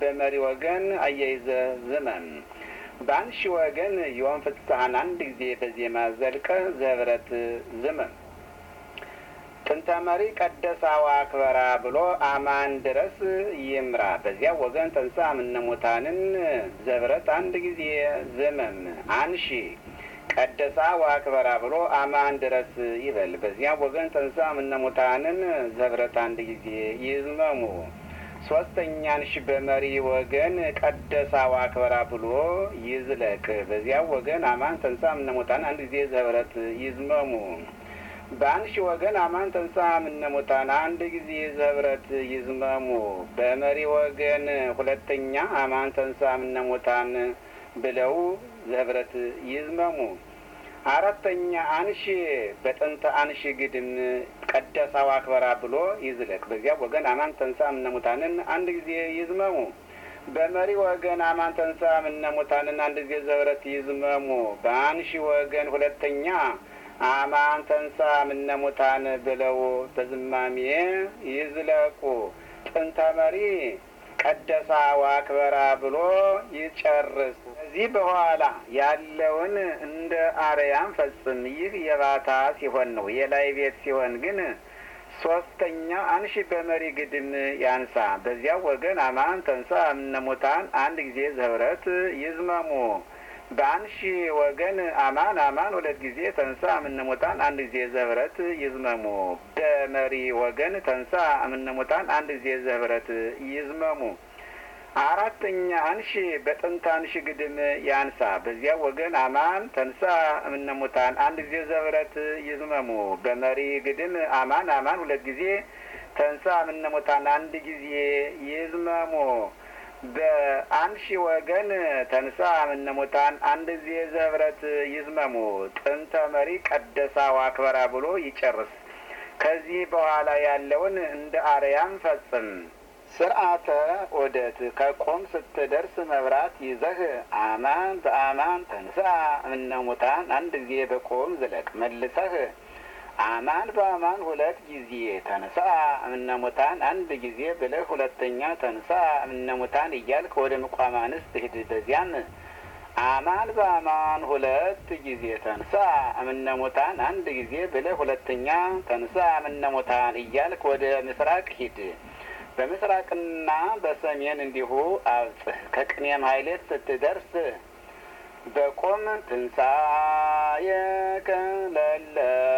በመሪ ወገን አያይዘ ዝመም በአንሺ ወገን ዮም ፍስሐን አንድ ጊዜ በዜማ ዘልቀህ ዘህብረት ዝመም ጥንተ መሪ ቀደሳዋ አክበራ ብሎ አማን ድረስ ይምራ። በዚያ ወገን ተንሳ ምነሙታንን ዘብረት አንድ ጊዜ ዝመም አንሺ ቀደሳ ዋክበራ ብሎ አማን ድረስ ይበል። በዚያ ወገን ተንሳ ምነሙታንን ዘብረት አንድ ጊዜ ይዝመሙ። ሶስተኛን ሺ በመሪ ወገን ቀደሳ ዋክበራ ብሎ ይዝለቅ። በዚያ ወገን አማን ተንሳ ምነሙታን አንድ ጊዜ ዘብረት ይዝመሙ። በአንሺ ወገን አማን ተንሳ ምነሙታን አንድ ጊዜ ዘህብረት ይዝመሙ። በመሪ ወገን ሁለተኛ አማን ተንሳ ምነሙታን ብለው ዘህብረት ይዝመሙ። አራተኛ አንሺ በጥንተ አንሺ ግድም ቀደሳው አክበራ ብሎ ይዝለቅ። በዚያ ወገን አማን ተንሳ ምነሙታንን አንድ ጊዜ ይዝመሙ። በመሪ ወገን አማን ተንሳ ምነሙታንን አንድ ጊዜ ዘህብረት ይዝመሙ። በአንሺ ወገን ሁለተኛ አማን ተንሳ ምነሙታን ብለው በዝማሜ ይዝለቁ። ጥንተ መሪ ቀደሳ ዋክበራ ብሎ ይጨርስ። ከዚህ በኋላ ያለውን እንደ አርያም ፈጽም። ይህ የባታ ሲሆን ነው። የላይ ቤት ሲሆን ግን ሶስተኛ አንሺ በመሪ ግድም ያንሳ። በዚያ ወገን አማን ተንሳ ምነሙታን አንድ ጊዜ ዘህብረት ይዝመሙ። በአንሺ ወገን አማን አማን ሁለት ጊዜ ተንሳ ምነሙታን አንድ ጊዜ ዘህብረት ይዝመሙ። በመሪ ወገን ተንሳ ምነሙታን አንድ ጊዜ ዘህብረት ይዝመሙ። አራተኛ አንሺ በጥንት አንሺ ግድም ያንሳ። በዚያ ወገን አማን ተንሳ ምነሙታን አንድ ጊዜ ዘህብረት ይዝመሙ። በመሪ ግድም አማን አማን ሁለት ጊዜ ተንሳ ምነሙታን አንድ ጊዜ ይዝመሙ። በአንሺ ወገን ተንሳ ምነሙታን አንድ ጊዜ ዘህብረት ይዝመሙ። ጥንተ መሪ ቀደሳ ዋክበራ ብሎ ይጨርስ። ከዚህ በኋላ ያለውን እንደ አርያም ፈጽም። ስርዓተ ዑደት ከቆም ስትደርስ መብራት ይዘህ አማን በአማን ተንሳ ምነሙታን አንድ ጊዜ በቆም ዝለቅ። መልሰህ አማን በአማን ሁለት ጊዜ ተንሳ እምነሙታን አንድ ጊዜ ብለህ ሁለተኛ ተንሳ እምነሙታን እያልክ ወደ ምቋም አንስት ሂድ። በዚያም አማን በአማን ሁለት ጊዜ ተንሳ እምነሙታን አንድ ጊዜ ብለህ ሁለተኛ ተንሳ እምነሙታን እያልክ ወደ ምስራቅ ሂድ። በምስራቅና በሰሜን እንዲሁ አብጽህ። ከቅኔም ኃይሌት ስትደርስ በቆም ትንሣኤከ ለለ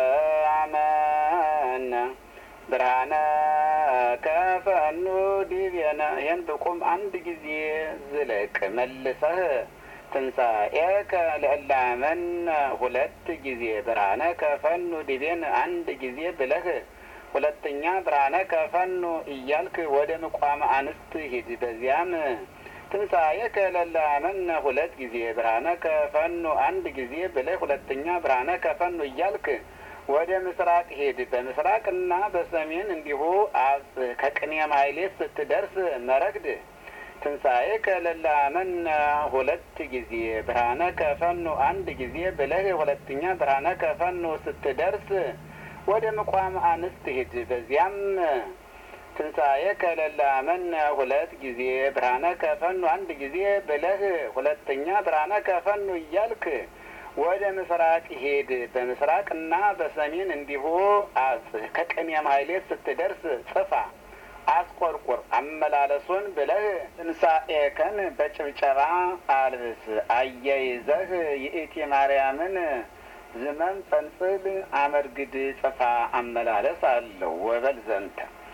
አመነ ብርሃነ ከፈኑ ዲቤነ። ይህን በቆም አንድ ጊዜ ዝለቅ። መልሰህ ትንሣኤከ ለእለ አመነ ሁለት ጊዜ ብርሃነ ከፈኑ ዲቤን አንድ ጊዜ ብለህ ሁለተኛ ብርሃነ ከፈኑ እያልክ ወደ ምቋም አንስት ሂድ። በዚያም ትንሣኤከ ለእለ አመነ ሁለት ጊዜ ብርሃነ ከፈኑ አንድ ጊዜ ብለህ ሁለተኛ ብርሃነ ከፈኑ እያልክ ወደ ምስራቅ ሂድ። በምስራቅና በሰሜን እንዲሁ አብጽህ። ከቅኔም ኃይሌት ስትደርስ መረግድ ትንሣኤከ ለእለ አመነ ሁለት ጊዜ ብርሃነ ከፈኑ አንድ ጊዜ ብለህ ሁለተኛ ብርሃነ ከፈኑ ስትደርስ ወደ ምቋም አንስት ሂድ። በዚያም ትንሣኤከ ለእለ አመነ ሁለት ጊዜ ብርሃነ ከፈኑ አንድ ጊዜ ብለህ ሁለተኛ ብርሃነ ከፈኑ እያልክ ወደ ምስራቅ ሂድ። በምስራቅና በሰሜን እንዲሁ አጽህ። ከቅኔም ኃይሌት ስትደርስ ጽፋ አስቆርቁር አመላለሱን ብለህ ትንሣኤከን በጭብጨባ አልብስ። አያይዘህ የኢቲ ማርያምን ዝመም ጸንጽል አመርግድ ጽፋ አመላለስ አለው ወበል ዘንተ